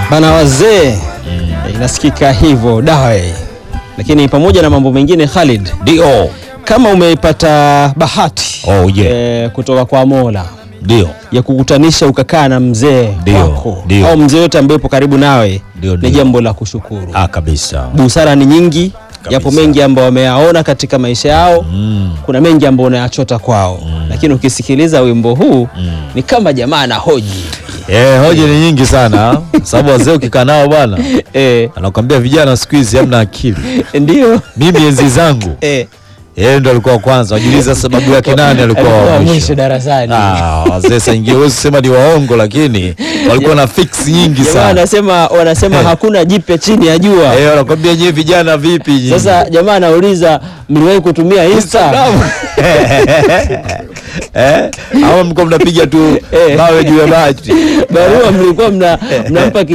bana wazee inasikika hivyo dawe, lakini pamoja na mambo mengine Khalid, Ndio, kama umeipata bahati Oh, yeah. eh, kutoka kwa Mola ndio, ya kukutanisha ukakaa na mzee Ndio, wako ndio. au mzee yote ambaye yupo karibu nawe, Ndio, ni ndio. jambo la kushukuru. ah, kabisa. Busara ni nyingi, Kabisa. yapo mengi ambayo wameyaona katika maisha yao Mm. kuna mengi ambayo unayachota kwao, lakini ukisikiliza wimbo huu ni kama jamaa anahoji Eh, hoja ni nyingi sana sababu wazee ukikaa nao bwana eh, anakwambia vijana siku hizi hamna akili. ndio Mimi enzi zangu eh, yeye ndo alikuwa wa kwanza. Wajiuliza sababu yake nani alikuwa alikuwa wa wa mwisho mwisho. darasani. Ah, wazee saa ingine huwezi kusema ni waongo, lakini walikuwa na fix nyingi Jamaa sana. wanasema wanasema hakuna jipya chini ya jua. Eh, wanakwambia nyewe vijana vipi nyinyi? Sasa jamaa anauliza mliwahi kutumia Insta? eh, ama mko mnapiga tu Eh. mawe juu ya bati. Barua mlikuwa mna mnampa